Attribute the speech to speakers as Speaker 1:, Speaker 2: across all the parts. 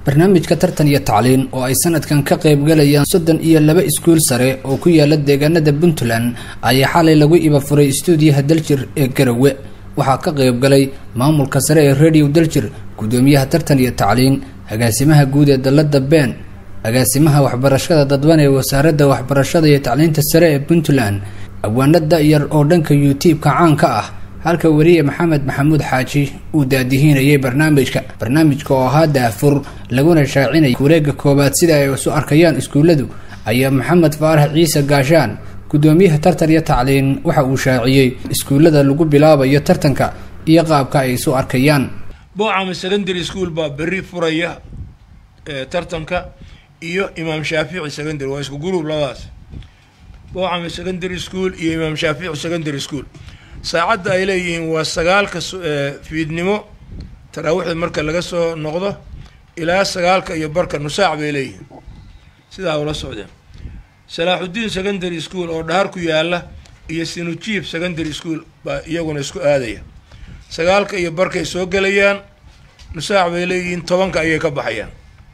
Speaker 1: barnaamijka tartan iyo tacliin oo ay sanadkan ka qaybgalayaan soddon iyo laba iskuul sare oo ku yaala deegaanada puntland ayaa xalay lagu ibafuray istuudiyaha daljir ee garowe waxaa ka qaybgalay maamulka sare ee radio daljir guddoomiyaha tartan iyo tacliin agaasimaha guud ee dalada been agaasimaha waxbarashada dadban ee wasaaradda waxbarashada iyo tacliinta sare ee puntland abwaano da-yar oo dhanka youtube-ka caanka ah halka weriye maxamed maxamuud xaaji uu daadihiinayay barnaamijka barnaamijka oo ahaa daafur laguna shaacinayay wareega koowaad sida ay isu arkayaan iskuulladu ayaa maxamed faarax ciise gaashaan guddoomiyaha tartan iyo tacliin waxa uu shaaciyey iskuullada lagu bilaabayo tartanka iyo qaabka ay isu arkayaan
Speaker 2: boocama secondary school baa berri furaya tartanka iyo imaam shaafici secondary waa isku group labadaas boocama secondary school iyo imaam shaafici secondary school saacadda ay leeyihiin waa sagaalka fiidnimo taraawiixda marka laga soo noqdo ilaa sagaalka iyo barka nusaac bay leeyihiin sidaa ula socdeen salaaxudiin secondary school oo dhahar ku yaala iyo sinujiib secondary school baa iyaguna isku aadaya sagaalka iyo barkay soo gelayaan nusaac bay leeyihiin tobanka ayay ka baxayaan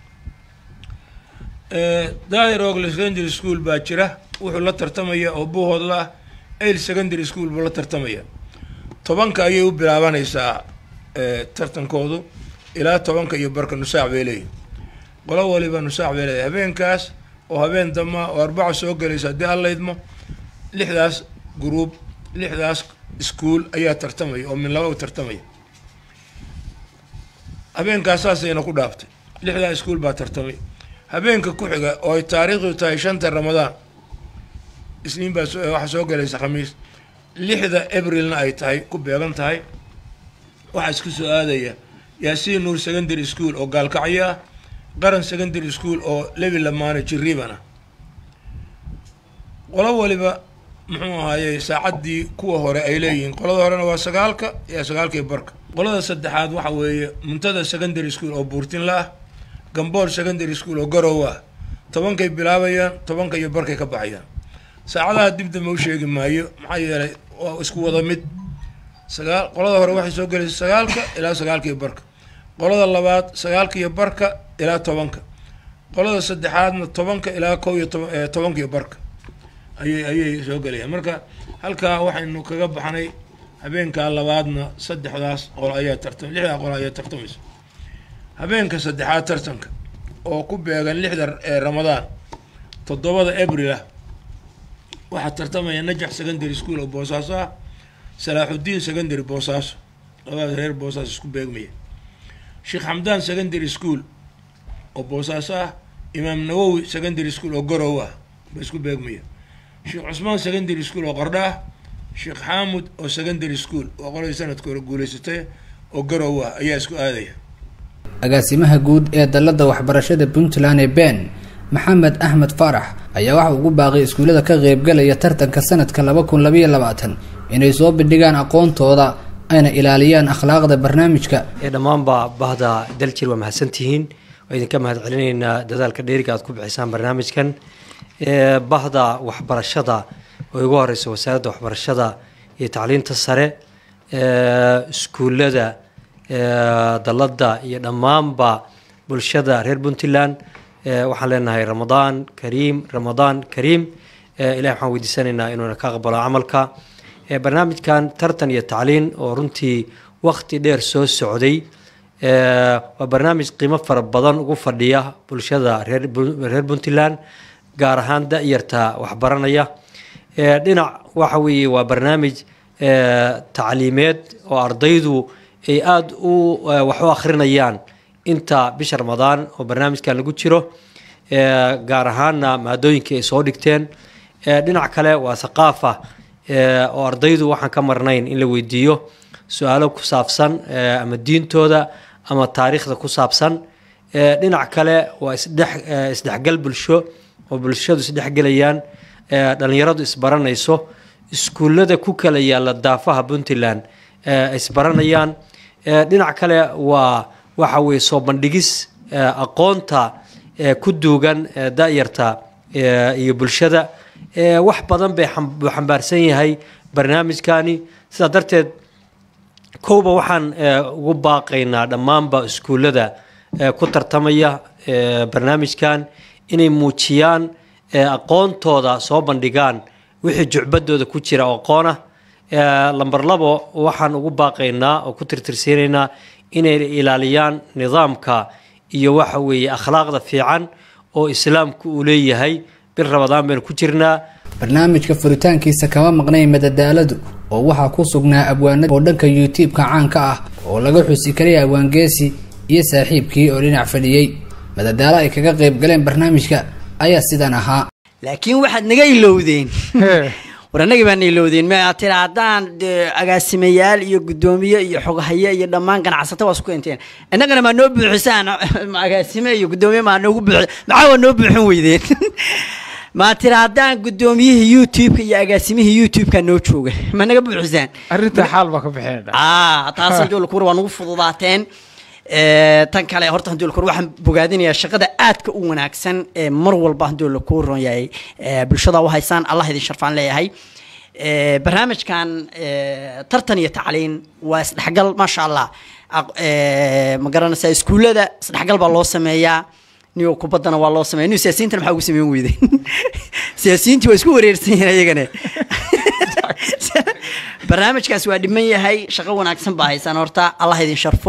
Speaker 2: daahir ogle secondary school baa jira wuxuu la tartamaya oo buuhoodla ah ail secondary school buu la tartamaya tobanka ayay u bilaabanaysaa tartankoodu ilaa tobanka iyo barka nusaac bay leeyihin qolo waliba nusaac bay leeyahy habeenkaas oo habeen dama oo arbaca soo gelaysa haddii allaydmo lixdaas gruub lixdaas iskuol ayaa tartamaya oo min laba u tartamaya habeenkaas saasayna ku dhaaftay lixdaa iskuol baa tartamay habeenka ku xiga oo ay taariikhdu tahay shanta ramadaan isniin baa waxaa soo galaysa khamiis lixda abrilna ay tahay ku beegan tahay waxaa isku soo aadaya yaasiin nuur secondary school oo gaalkacyo ah qaran secondary school oo levi lamaane jiriibana qolo waliba muxuu ahaaye saacaddii kuwa hore ay leeyihiin qolada horena waa sagaalka iyo sagaalka iyo barka qolada saddexaad waxa weeye muntada secondary school oo buurtinla ah gambool secondary school oo garow ah tobankay bilaabayaan tobanka iyo barkay ka baxayaan saacadaha dib dambe u sheegi maayo maxaa yeelay waa isku wada mid sagaal qolada hore waxay soo gelaysa sagaalka ilaa sagaalka iyo barka qolada labaad sagaalka iyo barka ilaa tobanka qolada saddexaadna tobanka ilaa kow iyo toban tobanka iyo barka ayay ayay soo gelayaan marka halkaa waxaynu kaga baxnay habeenkaa labaadna saddexdaas qolo ayaa tartam lixdaa qolo ayaa tartamaysa habeenka saddexaad tartanka oo ku beegan lixda ramadaan toddobada abril ah waxaa tartamaya najax secondary school oo boosaaso ah salaaxudiin secondary boosaaso labadaas reer boosaaso isku beegmaya sheekh xamdaan secondary school oo boosaaso ah imaam nawowi secondary school oo garow ah ba isku beegmaya sheekh cusmaan secondary school oo qardha ah sheekh xaamud oo secondary school oo qoladii sanadka hore guuleysatay oo garow ah ayaa isku aadaya
Speaker 1: agaasimaha guud ee dalada waxbarashada puntland ee ben maxamed axmed faarax ayaa waxa ugu baaqay iskuullada ka qaybgalaya tartanka sanadka laba kun labaiyo labaatan inay soo bandhigaan aqoontooda ayna ilaaliyaan akhlaaqda barnaamijka
Speaker 3: ee dhammaanba bahda daljir waa mahadsantihiin waa idinka mahad celinaynaa dadaalka dheeriga aad ku bixisaan barnaamijkan bahda waxbarashada oo ugu horeysa wasaaradda waxbarashada iyo tacliinta sare iskuullada dalada iyo dhammaanba bulshada reer puntland waxaan leenahay ramadaan kariim ramadaan kariim ilahi waxaan weydiisanaynaa inuuna ka aqbalo camalka barnaamijkan tartan iyo tacliin oo runtii wakti dheer soo socday waa barnaamij qiimo fara badan ugu fadhiya bulshada reer puntland gaar ahaan da-yarta waxbaranaya dhinac waxa weeye waa barnaamij tacliimeed oo ardaydu ay aada u wax u akhrinayaan inta bisha ramadaan oo barnaamijkan lagu jiro gaar ahaana maadooyinkii ay soo dhigteen dhinac kale waa thaqaafa oo ardaydu waxaan ka marnayn in la weydiiyo su-aalo ku saabsan ama diintooda ama taariikhda ku saabsan dhinac kale waa isdhex isdhexgal bulsho oo bulshadu isdhexgelayaan dhalinyaradu isbaranayso iskuullada ku kala yaalla daafaha puntland isbaranayaan dhinac kale waa waxa weye soo bandhigis aqoonta ku duugan da-yarta iyo bulshada wax badan bay buu xambaarsan yahay barnaamijkani sidaa darteed kowba waxaan ugu baaqaynaa dhammaanba iskuullada ku tartamaya barnaamijkan inay muujiyaan aqoontooda soo bandhigaan wixii jucbadooda ku jira oo aqoon ah lamber labo waxaan ugu baaqaynaa oo ku tirtirsiinaynaa inay ilaaliyaan nidaamka iyo waxa weeye akhlaaqda fiican oo islaamku uu leeyahay bil rabadaan baynu ku jirnaa
Speaker 1: barnaamijka furitaankiisa kama maqnayn madadaaladu oo waxaa ku sugnaa abwaanada oo dhanka youtube-ka caanka ah oo laga xusi karay abwaangeesi iyo saaxiibkii oo dhinac fadhiyey madadaalo ay kaga qayb galeen barnaamijka ayaa sidan ahaa
Speaker 4: laakiin waxaad naga ilowdeen war annagii baana ilowdeen ma tira haddaan agaasimayaal iyo guddoomiye iyo xoghaye iyo dhammaan ganacsato waa isku keenteen innagana maa noo buuxisaan agaasime iyo guddoomiye maa noogu buuxi maxaa waa noo buuxin weydeen maa tira haddaan guddoomiyihii youtube-ka iyo agaasimihii youtube-ka noo jooga ma naga buuxisaan
Speaker 5: arrinta xaal baa ka bixeen
Speaker 4: a taas handuulkur waa nagu fududaateen tan kale horta handuulkur waxaan bogaadinayaa shaqada aadka u wanaagsan ee mar walba handuula kuu ron yahay bulshada u haysaan allah idin sharfaan leeyahay barnaamijkan tartan iyo tacliin waa isdhexgal maasha allah ma garanaysaa iskuullada isdhexgal baa loo sameeyaa niyo kubaddana waa loo sameeya niyo siyaasiyiintana maxaa ugu sameyn weyday siyaasiyiintii waa isku wareersan yihiin ayagane barnaamijkaas waa dhiman yahay shaqo wanaagsan baa haysaan horta allah idin sharfo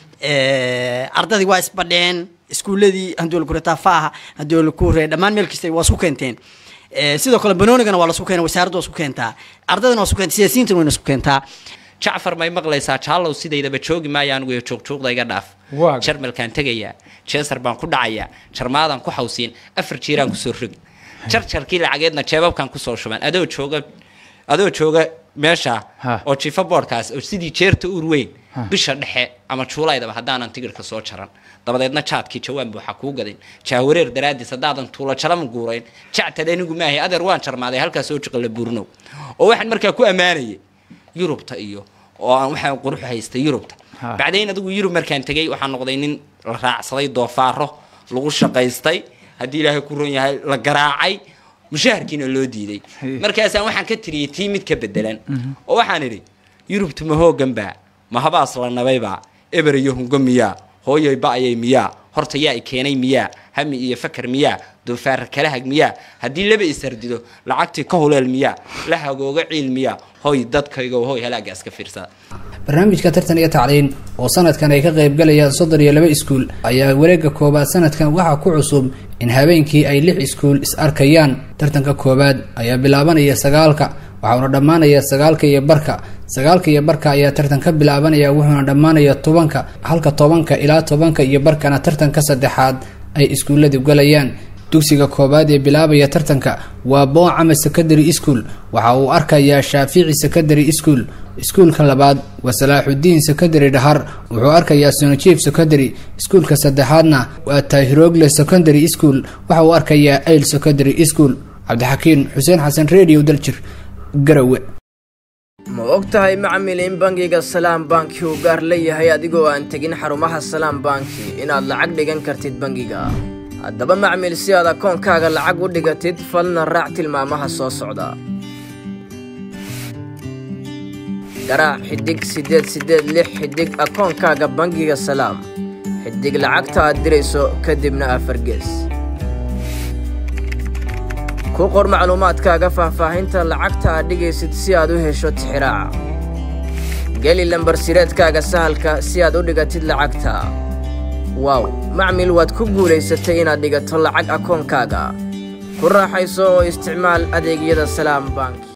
Speaker 4: ardadii waa isbadheen iskuuladii handoolkuretaafaha handoolkure dhammaan meel kasta waa isku keenteen sidoo kale banoonigana waa lasku keena wasaaradda waa isku keentaa ardadana waa isku keenta siyaasiyiintana wayna isku keentaa
Speaker 6: jacfar may maqlaysaa jaallow sidaydaba joogi maayo anigu iyo joogjoogda iga dhaaf
Speaker 5: Waa.
Speaker 6: jarmalkaan tegayaa jeesar baan ku dhacayaa jarmaadaan ku xawsiin afar jiiraan kusoo rogi jarjarkii lacageedna jeebabkaan kusoo shuban adoo jooga adoo jooga meesha
Speaker 5: Ha.
Speaker 6: oo jifa boodhkaas oo sidii jeerta uur weyn bisha dhexe ama juulaydaba haddaanan tigirka soo jaran dabadeedna jaadkii jawaan buuxa kuu gadin jaawareer daraadiis haddaadan tuulo jalama guurayn jactad anigu maahay adeer waan jarmaaday halkaas oo jiqala buurnow oo waxaan markaa ku ammaanayay yurubta iyo oo aan waxaan qurux haystay yurubta
Speaker 5: Ha.
Speaker 6: bacdayn adigu yurub markaan tegay waxaan noqday nin la raacsaday doofaaro lagu shaqaystay haddii ilaahay ku ron yahay la garaacay mushaharkiina loo diiday
Speaker 5: Hey.
Speaker 6: markaasaan waxaan ka tiriyey tii mid ka bedelan oo waxaan idhi yurubtu ma hoogan baa ma habaas la nabaybaa eber iyo hungo miyaa hooyoy ba'ayay miyaa horta yaa i keenay miyaa hami iyo fakar miyaa doofaar kala hag miyaa haddii laba isardido lacagtii ka huleel miyaa la hagooga ciil miyaa hoy dadkaygo hoy halaaga iska fiirsada
Speaker 1: barnaamijka tartan iyo tacliin oo sanadkan ay ka qaybgalayaan soddon iyo laba iskuul ayaa wareega koowaad sanadkan waxaa ku cusub in habeenkii ay lix iskuul is arkayaan tartanka koowaad ayaa bilaabanaya sagaalka waxauna dhammaanaya sagaalka iyo barka sagaalka iyo barka ayaa tartan ka bilaabanaya wuxuuna dhammaanaya tobanka halka tobanka ilaa tobanka iyo barkana tartanka saddexaad ay iskuulladu galayaan dugsiga koowaad ee bilaabaya tartanka waa boocama secondary school waxa uu arkayaa shaafici secondary school iskuulka labaad waa salaaxudiin secondary dhahar wuxuu arkayaa sonojief secondary iskuulka saddexaadna waa tahirogle secondary school waxa uu arkayaa ail secondary school cabdixakiin xuseen xasan radio daljir garawe
Speaker 7: ma og tahay macmil in bangiga salaam banki uu gaar leeyahay adigoo aan tegin xarumaha salaam banki inaad lacag dhigan kartid bangiga haddaba macmil si aad akoonkaaga lacag u dhigatid falna raac tilmaamaha soo socda garaac xidig siddeed siddeed lix xidig akoonkaaga bangiga salaam xidig lacagta aad dirayso kadibna afar gees ku qor macluumaadkaaga faahfaahinta lacagta aad dhigaysid si aad u hesho tixiraaca geli lambar sireedkaaga sahalka si aad u dhigatid lacagta waaw macmil waad ku guulaysatay inaad dhigato lacag akoonkaaga ku raaxayso oo isticmaal adeegyada salaam bank